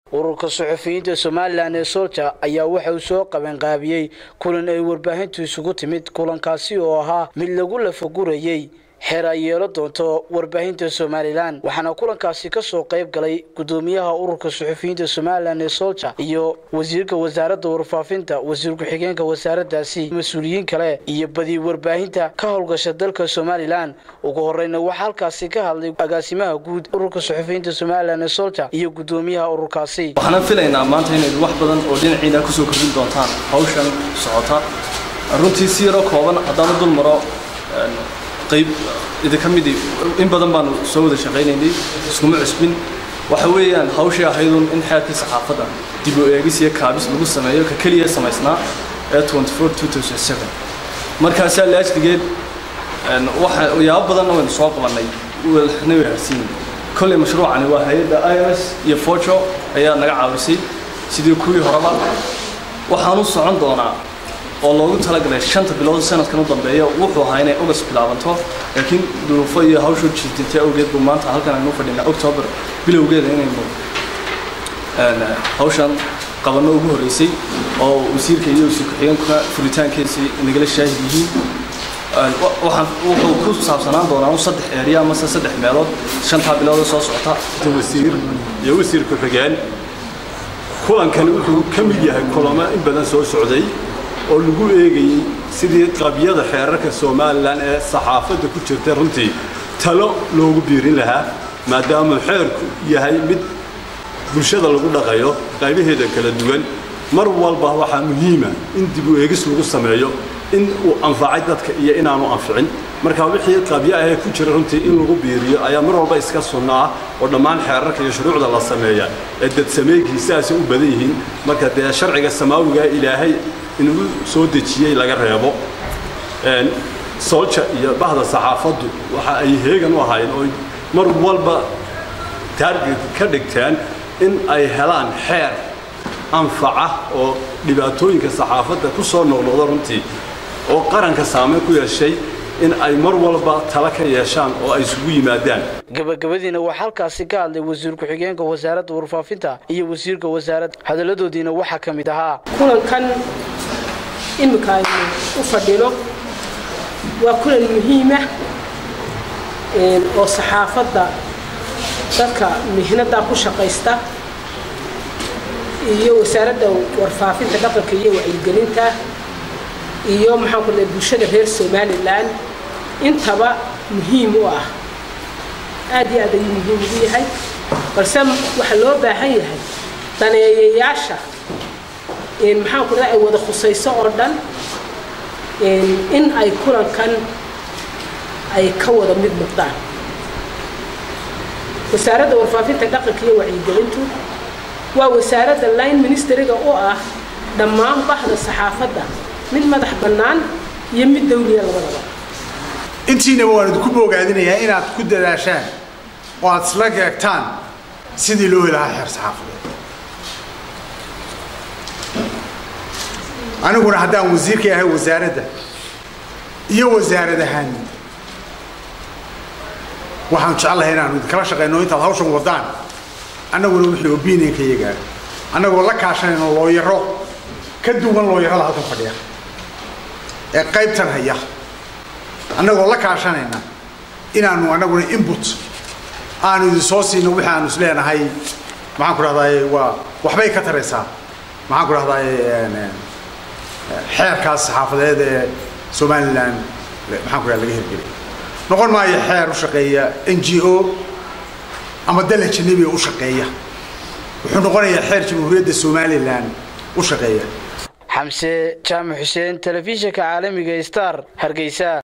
ururka suxufiyiinta somalilan ee solja ayaa waxa uu soo qabanqaabiyey kulan ay warbaahintu isugu timid kulankaasi oo ahaa mid lagu lafagurayey xeer ay yeelo doonto warbaahinta somalilan waxaana kulankaasi kasoo qayb galay gudoomiyaha ururka suxufiyiinta somalilan ee solja iyo wasiirka wasaaradda warfaafinta wasiir ku-xigeenka wasaaradaasi mas-uuliyiin kale iyo badi warbaahinta ka howlgasha dalka somalilan ugu horeyna waxaa halkaasi ka hadlay agaasimaha guud ururka suxufiyiinta somalilan ee solja iyo gudoomiyaha ururkaasi waxaan filaynaa maanta inayd wax badan oo dhinaciina kusoo kordhin doontaan hawshan socota runtii si yaroo kooban haddaan u dul maro qayb idinka midi in badan baanu soo wada shaqaynaynay iskuma cusbin waxa weeyaan hawshii ahaydun in xeerkii saxaafadda dib u eegis iyo kaabis lagu sameeyo ka keliya samaysnaa ee markaasaa laajligeed waxa yaabo badanna waynu soo qabannay waxna wayharsiin kolley mashruucani waa hay-adda ims iyo fojo ayaa naga caawisay sidii kuwii horeba waxaanu socon doonaa oo loogu talagalay shanta bilood sanadkan u dambeeya wuxuu ahaa inay ogas bilaabanto laakiin duruufo iyo hawshu jiitintay awgeed buu maanta halkan aynu fadhinaa october bilowgeeda inaynu hawshan qabanno ugu horreysay oo wasiirka iyo wasiir ku-xigeenkuna furitaankeesii nagala shaahid yihiin waxaan wuxuu ku saabsanaan doonaa saddex eeriya amase saddex meelood shantaa bilood soo socota wasiir iyo wasiir ku-xigeen kulankani wuxuu ka mid yahay kulamo in badan soo socday oo lagu eegayey sidii qabyada xeerarka somalilan ee saxaafadda ku jirta runtii talo loogu biirin lahaa maadaama xeerku yahay mid bulshada lagu dhaqayo qaybaheeda kala duwan mar walba waxaa muhiima in dib u eegis lagu sameeyo in uu anfacay dadka iyo inaanu anficin marka wixii qabyo ahee ku jira runtii in lagu biiriyo ayaa mar walba iska sunno ah oo dhammaan xeerarka iyo shuruucda la sameeya ee dadsameegiisaasay u badan yihiin marka dee sharciga samaawiga ilaahay inuu soo dejiyey laga reebo solja iyo bahda saxaafaddu waxa ay heegan u ahaayeen oo mar walba taarget ka dhigteen in ay helaan xeer anfaca oo dhibaatooyinka saxaafadda ku soo noqnoqda runtii oo qaranka saameyn ku yeeshay in ay mar walba tala ka yeeshaan oo ay isugu yimaadaan gabagabadiina waxaa halkaasi ka hadlay wasiir ku-xigeenka wasaaradda warfaafinta iyo wasiirka wasaaradda hadalladoodiina waxaa ka mid ahaa kulankan iminka aynu u fadhino waa kulan muhiima oo saxaafadda dadka mihnada ku shaqaysta iyo wasaaradda warfaafinta dhaqanka iyo wacyigelinta iyo maxaan ku bulshada reer somalilan intaba muhiim u ah aad iyo aad ayuu muhiim ugu yahay balse waxaa loo baahan yahay daneeyayaasha maxaan ku ay wada khusayso oo dhan in ay kulankan ay ka wada mid noqdaan wasaaradda warfaafinta dhaqanka iyo wacyigelintu waa wasaaradda line ministeriga u ah dhammaan bahda saxaafadda mid madax bannaan iyo mid dawliya labadaba intiinaba waan idinku boogaadinayaa inaad ku dadaashaan oo aad isla geegtaan sidii loo helahaa xeer saxaafadeed aniguna haddaan wasiirka ahay wasaaradda iyo wasaarad ahaan waxaan jeclahay inaanu idinkala shaqayno intaad hawshan wadaan annaguna wixii opinionka iyagaa annagoo la kaashanayno looyaro ka duwan looyarada halkan fadhiya ee qaybtan haya annagoo la kaashanayna inaanu annaguna input aanu idin soo siino wixii aanu isleenahay maxaan ku dhahdaay waa waxbay ka taraysaa maxaan ku dhahdaay xeerkaas saxaafadeed ee somalilan maxaan ku dhaha laga hirgelay noqon maayo xeer u shaqeeya n g o ama dal ajanabi u shaqeeya wuxuu noqonayaa xeer jamhuuriyadda somalilan u shaqeeya xamse jaamac xuseen telefishinka caalamiga star hargeysa